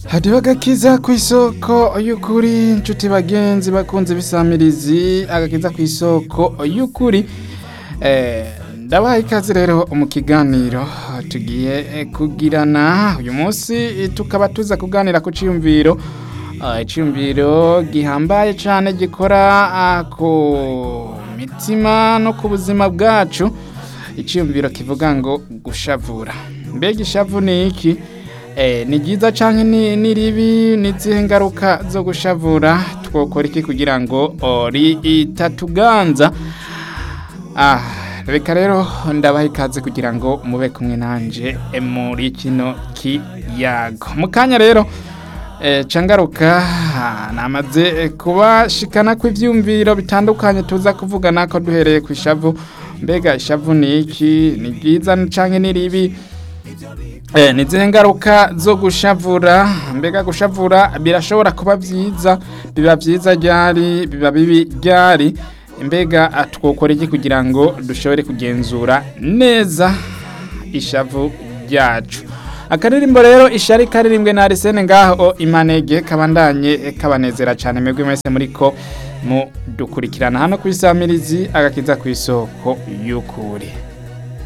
hariho agakiza ku isoko y'ukuri inshuti bagenzi bakunze bisamirizi agakiza ku isoko y'ukuri Eh, ndabaha ikaze rero mu kiganiro tugiye eh, kugirana uyu munsi eh, tukaba tuza kuganira ku ciyumviro Ah, iciyumviro gihambaye cyane gikora ah, ku mitima no ku buzima bwacu iciyumviro kivuga ngo gushavura mbega ishavu ni iki Eh, ni ryiza cyangwa ni ni ribi ni izihe ngaruka zo gushavura twokora iki kugira ngo oh, ritatuganza Ah, reka rero ndabaha ikaze kugira ngo mube kumwe nanje eh, muri kino kiyago mu kanya rero eh, cangaruka ah, namaze eh, kubashikana kw'ivyumviro bitandukanye tuza kuvugana ko duhereye ku ishavu mbega ishavu ni iki ni ryiza canke ni ribi Eh, ni zihe ngaruka zo gushavura mbega gushavura birashobora kuba vyiza biba vyiza ryari biba bibi ryari mbega ah, twokora iki kugira ngo dushobore kugenzura neza ishavu ryacu akaririmbo rero ishari karirimbwe na Arsene ngaho imanege kabandanye eh, kabanezera cyane mwebwe mwese muriko mu dukurikirana hano ku isamirizi agakiza ku isoko y'ukuri